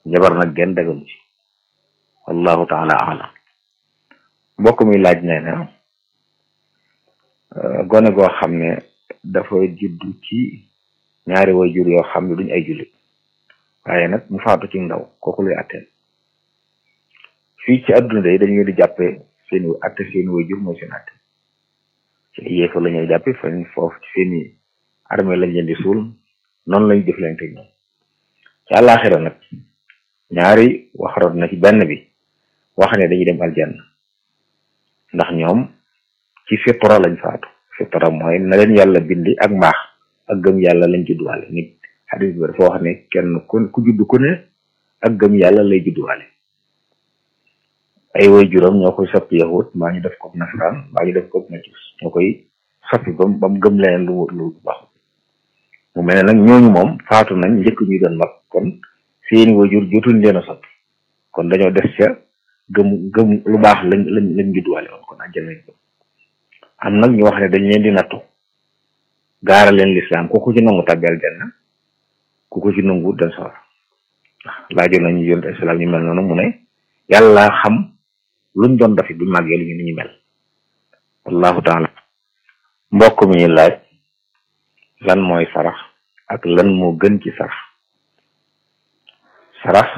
njabar nag genn dagalu ci wallahu taala alam mbokk mi laaj nee na gone goo xam ne dafa juddu ci ñaari waajur yoo xam ne duñ ay jullit waaye nag mu faatu ci ndaw kooku luy atteel fii ci adduna day dañu di jàppee seen atte seen waajur mooy seen atte ci ay yéefa la ñuy jàppe fan foofu ci seeni armée lañ leen di suul noonu lañu jëflante ñoom ci àllaaxira nag ñaari wax rot na ci benn bi wax ne dañuy dem aljanna ndax ñoom ci fitra lañ faatu fitra mooy na leen yàlla bindi ak mbaax ak gëm yàlla lañ judduwaale nit xadis bi dafa wax ne kenn ku ku judd ku ne ak gëm yàlla lay judduwaale ay way juróom ñoo koy soppi yahut mbaa ñu def ko nasaraan mbaa ñu def ko majus ñoo koy soppi bam ba mu gëm leneen lu lu baax mu mel ne nag ñooñu moom faatu nañ njëkk ñuy doon mag kon seeni wajur jotuñ leen a soppi kon dañoo des ca gëm gëm lu baax lañ lañ lañ judduwaale woon kon àjjana lañ am nag ñu wax ne dañ leen di nattu gaara leen lislaam ku ko ci nangu tàbbi aljanna ku ko ci nangu dem sawar laajoon nañu yonent islaam ñu mel noonu mu ne yàlla xam luñ doon dafi buñ màggee lu ñu ni ñu mel wallahu taala mbokk mi ñu laaj lan mooy sarax ak lan moo gën ci sarax sarax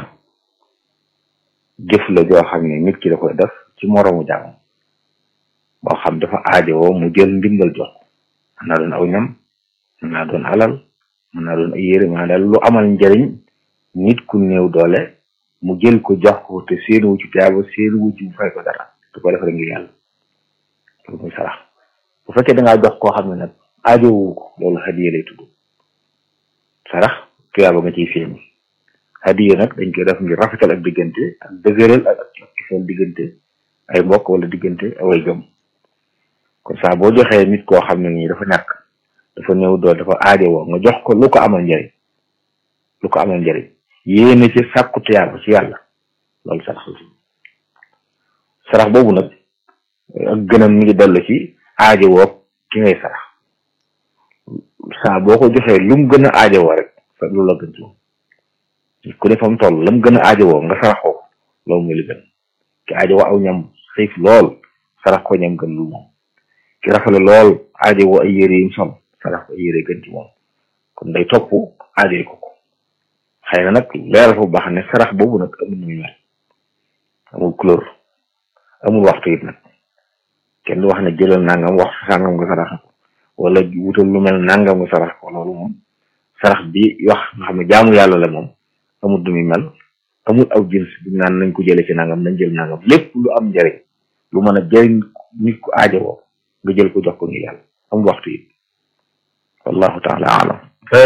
jëf la joo xam ne nit ki da koy def ci moroomu jaamam boo xam dafa aajowoo mu jël ndimbal jox mën naa doon aw ñam mën naa doon alal mën naa doon ay yére mën naa daal lu amal njariñ nit ku néew doole mu jël ko jox ko te seen wu ci tiyaaba seen wu ci mu fay ko dara du ko defare ngir yàlla loolu muy sarax bu fekkee da ngaa jox koo xam ne nag aajowu ko loolu hadiya lay tudd sarax tuyaaba nga ciy feeñ hadiya nag dañ koy def ngir rafetal ak diggante ak dëgëral ak ak kiseel diggante ay mbokk wala diggante away gëm kon saa boo joxee nit koo xam ne nii dafa ñàkk dafa néew dool dafa aajowoo nga jox ko lu ko amal njariñ lu ko amal njariñ yéene ci sàkku tuyaaba ci yàlla loolu sarax la sarax boobu nag ak gënam mi ngi dellu ci aajowoo ki ngay sarax saa boo ko joxee lu mu gën a aajowoo rek loolu la gën ci moom ku ne fa mu toll la mu gën a aajowoo nga saraxoo loolu muy li gën ki aajowoo aw ñam xiif lool sarax ko ñam gën lu moom ki rafale lool aajowoo ay yére yim sol sarax ko ay yére gën ci moom kon day topp aajoy ko ko xëy na nag leeral fa bu baax ne sarax boobu nag amul muy mel amul couleur amul waxtu it nag kenn du wax ne jëlal nangam wax sàngam nga sarax ko wala wutal lu mel nangam nga sarax ko loolu moom sarax bi wax nga xam ne jaamu yàlla la moom amul du muy mel amul aw jins bu naan nañ ko jëlee ci nangam nañ jël nangam lépp lu am njëriñ lu mën a jëriñ nit ku aajowoo nga jël ko jox ko ngir yàlla amul waxtu it wallahu taala alam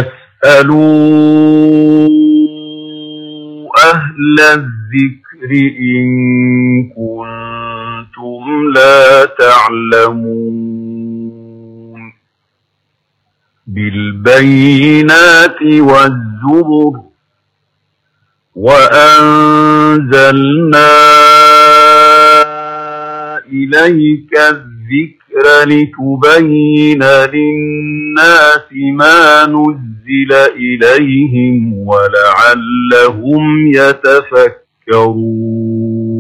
فاسألوا أهل الذكر إن كنتم لا تعلمون بالبينات والزبر وأنزلنا إليك الذكر لتبين للناس ما نزل إليهم ولعلهم يتفكرون